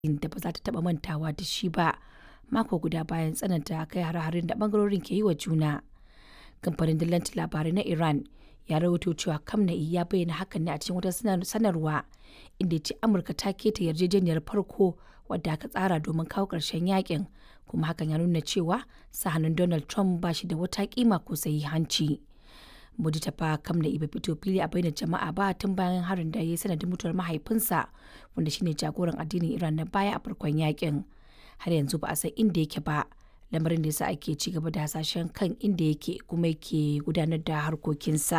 da ba za ta taɓa mantawa da shi ba mako guda bayan tsananta kai hare-haren da ɓangarorin ke yi wa juna. Kamfanin dillancin labarai na Iran ya rawaito cewa Khamenei ya bayyana hakan ne a cikin wata sanarwa inda ya ce Amurka ta keta yarjejeniyar farko wadda aka tsara domin kawo ƙarshen yakin kuma hakan ya nuna cewa sa hannun Donald Trump ba shi da wata kima ko sahihanci. Mujtaba Khamenei bai fito fili a bainar jama'a ba tun bayan harin da ya yi sanadin mutuwar mahaifinsa wanda shine jagoran addinin Iran na baya a farkon yakin. Har yanzu ba a san inda yake ba. lamarin da yasa ake ci gaba da hasashen kan inda yake kuma yake gudanar da harkokinsa.